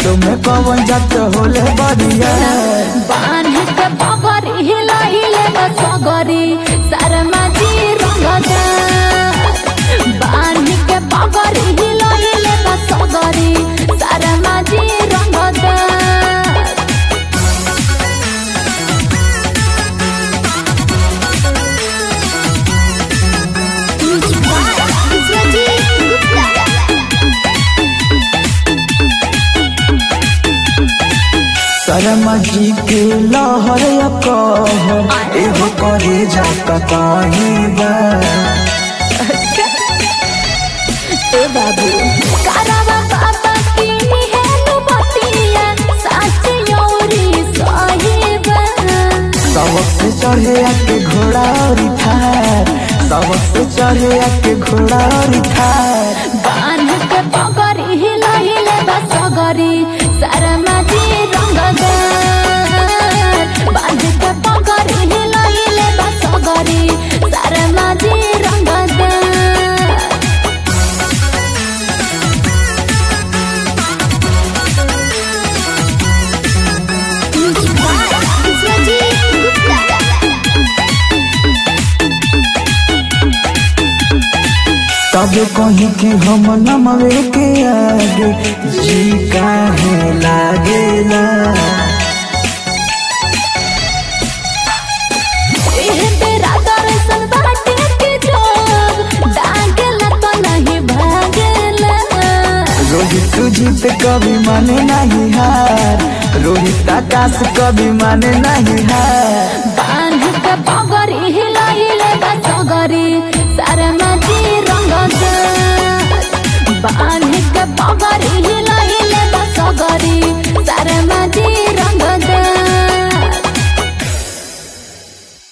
जट में कवन जट होले बरिया बांध के पगर हिलाइले बसगरी शर्मा जी रंगदा बांध के पगर हिलाइले बसगरी शर्मा जी रंगदा शर्मा जी के लहर कहर एगो करे जाका कहीं बा ए बाबू करवा बाबा की है नु बतिया साच योरी साहिबा सबक से चढ़े आके घोड़ा और थार सबक से चढ़े आके घोड़ा और थार बांध के पगरी हिलाइले बसगरी शर्मा जी रंगदार बांध के पगरी हिलाइले बसगरी शर्मा जी रंगदार तब कहीं कि हम नमवे के आगे जी काहे लागेला एह तेरा दर्शन बाटे के जोग डांगला तो नहीं भागेला रोहित जीत कभी माने नहीं हार रोहित आकाश कभी माने नहीं हार बांध के